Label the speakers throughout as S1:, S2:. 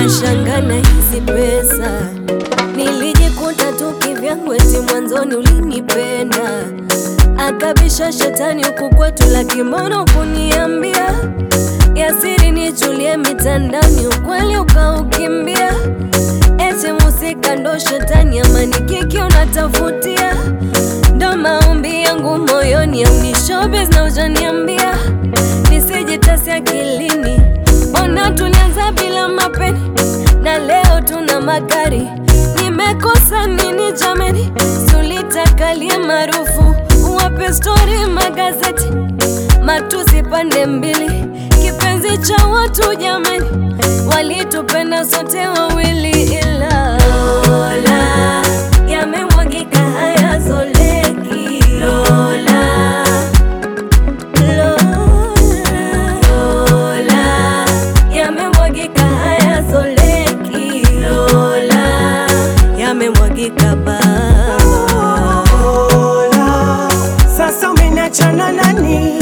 S1: nashangana hizi pesa nilijikuta tu kivyangu, eti mwanzoni ulinipenda, akabisha shetani huku kwetu, lakimono kuniambia yasiri nichulie mitandaoni, ukweli ukaukimbia, eti musika ndo shetani, amani kiki unatafutia, ndo maombi yangu moyoni, au ni showbiz na ujaniambia nisijitasi akilini, ona tulianza bila mapeni na leo tuna magari. Nimekosa nini jameni? Tulitakalie maarufu, wape stori magazeti, matusi pande mbili, kipenzi cha watu jameni, walitupenda sote wawili, ila Lola yamemwagika hayazoleki Lola Lola, yamemwagika hayazoleki. Lola, yamemwagika ba
S2: Lola, sasa umeniachana nani?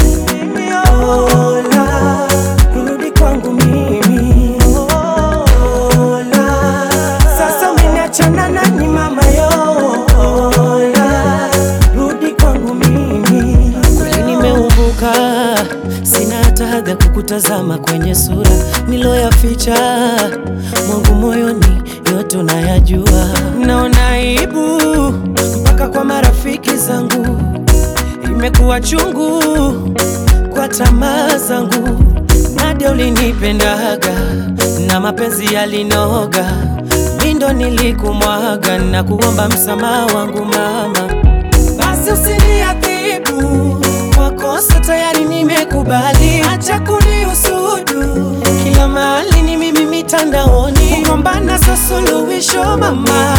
S2: Lola, rudi kwangu mimi. Lola, sasa umeniachana nani mama yo? Lola, rudi kwangu mimi. Kweli nimeumbuka, sina hata haga kukutazama kwenye sura niloyaficha mwangu moyoni, yote unayajua. Naona aibu mpaka kwa marafiki zangu, imekuwa chungu kwa tamaa zangu. Nadia ulinipendaga na mapenzi yalinoga, mi ndo nilikumwaga na kuomba msamaha wangu mama basi usiniadhibu kwa kosa tayari nimekubali, acha kunihusudu kila mahali ni mimi mitandaoni, kugombana sio suluhisho mama,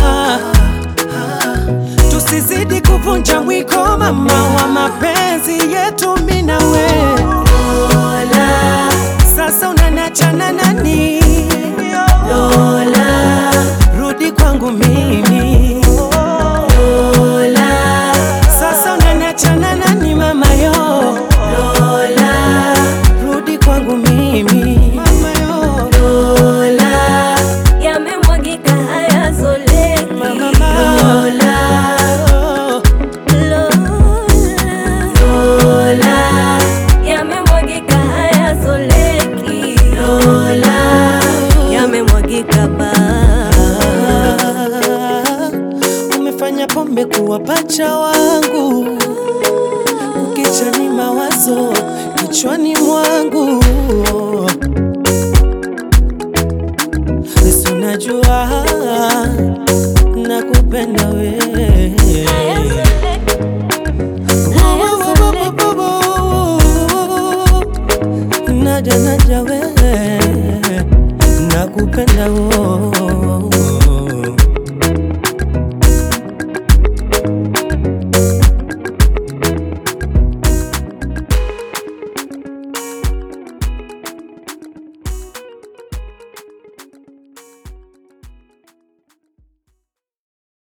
S2: tusizidi kuvunja mwiko mama wa mapenzi yetu mimi na wewe. Lola, sasa unaniachana nani? Lola, rudi kwangu mimi. Lola, sasa unaniachana nani mama yo? Lola, rudi kwangu mimi. Mama yo. Lola,
S1: yamemwagika hayazoleki.
S2: mama.
S1: Lola, Lola, yamemwagika hayazoleki. Lola, yamemwagika ba
S2: Umefanya pombe kuwa pacha wangu, ukicha ni mawazo kichwani mwangu. Basi unajua nakupenda wewe. Naja naja wewe nakupenda wo